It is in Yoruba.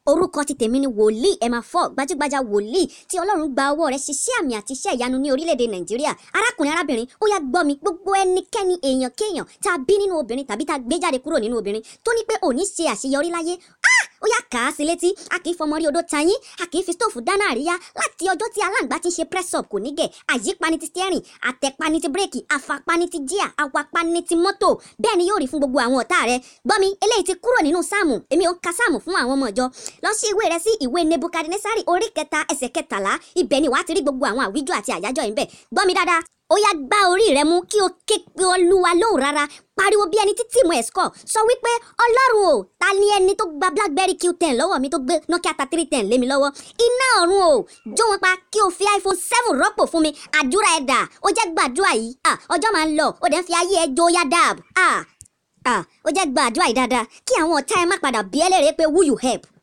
orúkọ ti tèmi ni wòlíì emma ford gbajúgbajà wòlíì tí ọlọ́run gba ọwọ́ rẹ̀ ṣiṣẹ́ àmì àti iṣẹ́ ìyanu ní orílẹ̀-èdè nàìjíríà arákùnrin arábìnrin ó yá gbọ́ mi gbogbo ẹnikẹ́ni èèyàn kéèyàn tá a bí nínú obìnrin tàbí tá a gbé jáde kúrò nínú obìnrin tó ní pé òní ṣe àṣeyọrí láyé ah ó yá kà á sí létí a kì í fọmọ rí odó tayín a kì í fi stóòfù dáná àríyá láti ọjọ́ tí aláǹgbá ti ń ṣe press up kò ní gẹ̀ àyípani ti steering àtẹ̀pani ti bírèkì àfàpani ti jíà awapani ti mọ́tò bẹ́ẹ̀ ni yóò rí fún gbogbo àwọn ọ̀tá rẹ gbọ́ mi eléyìí ti kúrò nínú sáàmù èmi ò ń ka sáàmù fún àwọn ọmọ ìjọ lọ sí ìwé rẹ sí ìwé nebukadnesari orí kẹta ẹsẹ̀ kẹtàlá ibẹ̀ ni wàá ti rí gbogbo àwọn àwíjọ àti àyájọ́ yìí bẹ̀ gbọ́ mi dáadáa ó yá gbá orí rẹ mú kí o ké pe olúwa lóhùn rárá pariwo bí ẹni tí tìmù ẹ̀ score sọ wípé ọlọ́run o ta ni ẹni tó gba blackberry q10 lọ́wọ́ mi tó gbé nokia thirty three ten lé mi lọ́wọ́ iná ọ̀run o jó wọn pa kí o fi iphone seven rọ́pò fún mi àdúrà ẹ̀ dà ó jẹ́ gbàdúrà yìí ah ọjọ́ máa ń lọ ó dẹ̀ ń fi ayé ẹ̀ jó yá dáàb ah ah ó jẹ́ gbàdúrà yìí dáadáa kí àwọn ọ̀tá ẹ má padà bí ẹlẹ́rìí pé who you help